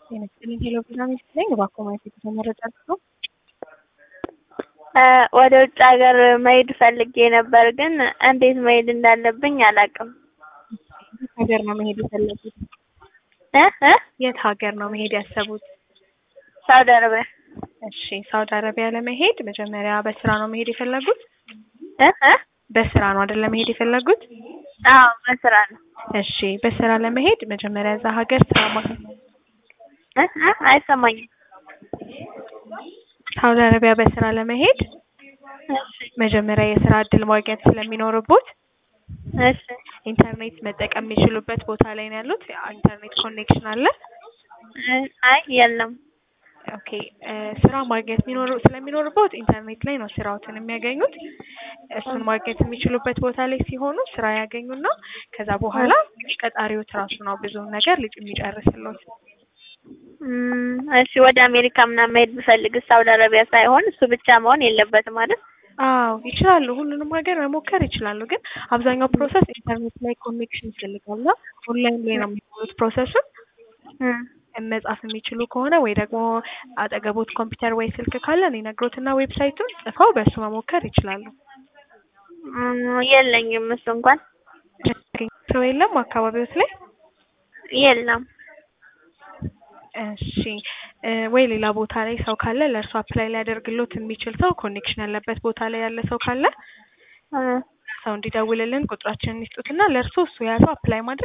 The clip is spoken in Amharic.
ጤና ይስጥልኝ ሄሎ ቪዛ ሚስት ነኝ። እባክዎ ማየት የተመረጠ ነው። ወደ ውጭ ሀገር መሄድ ፈልጌ ነበር፣ ግን እንዴት መሄድ እንዳለብኝ አላውቅም። የት ሀገር ነው መሄድ የፈለጉት? እ እ የት ሀገር ነው መሄድ ያሰቡት? ሳውዲ አረቢያ። እሺ ሳውዲ አረቢያ ለመሄድ መጀመሪያ በስራ ነው መሄድ የፈለጉት? እ እ በስራ ነው አይደለ መሄድ የፈለጉት? አዎ በስራ ነው። እሺ በስራ ለመሄድ መጀመሪያ እዛ ሀገር ስራ ማግኘት እ እ አይሰማኝም። ሳውዲ አረቢያ በስራ ለመሄድ እሺ መጀመሪያ የስራ እድል ማግኘት ስለሚኖርቦት እሺ ኢንተርኔት መጠቀም የሚችሉበት ቦታ ላይ ነው ያሉት። ኢንተርኔት ኮኔክሽን አለ? እ አይ የለም። ኦኬ ስራ ማግኘት የሚኖር ስለሚኖርበት ኢንተርኔት ላይ ነው ስራዎትን የሚያገኙት። እሱን ማግኘት የሚችሉበት ቦታ ላይ ሲሆኑ ስራ ያገኙና ከዛ በኋላ ቀጣሪዎት ራሱ ነው ብዙውን ነገር ልጅ የሚጨርስሎት። እም፣ እሺ ወደ አሜሪካ ምናምን መሄድ ብፈልግ ሳውዲ አረቢያ ሳይሆን እሱ ብቻ መሆን የለበትም ማለት አዎ ይችላሉ። ሁሉንም ሀገር መሞከር ይችላሉ። ግን አብዛኛው ፕሮሰስ ኢንተርኔት ላይ ኮኔክሽን ይፈልጋል እና ኦንላይን ላይ ነው የሚሆኑት ፕሮሰሱን መጻፍ የሚችሉ ከሆነ ወይ ደግሞ አጠገቦት ኮምፒውተር ወይ ስልክ ካለ እኔ ነግሮትና ዌብሳይቱን ጽፈው በእሱ መሞከር ይችላሉ። የለኝም እሱ እንኳን ሰው የለም አካባቢዎት ላይ? የለም። እሺ ወይ ሌላ ቦታ ላይ ሰው ካለ ለእርሱ አፕላይ ሊያደርግሎት የሚችል ሰው ኮኔክሽን ያለበት ቦታ ላይ ያለ ሰው ካለ ሰው እንዲደውልልን ቁጥራችንን ይስጡትና ለእርሱ እሱ ያሰው አፕላይ ማድረግ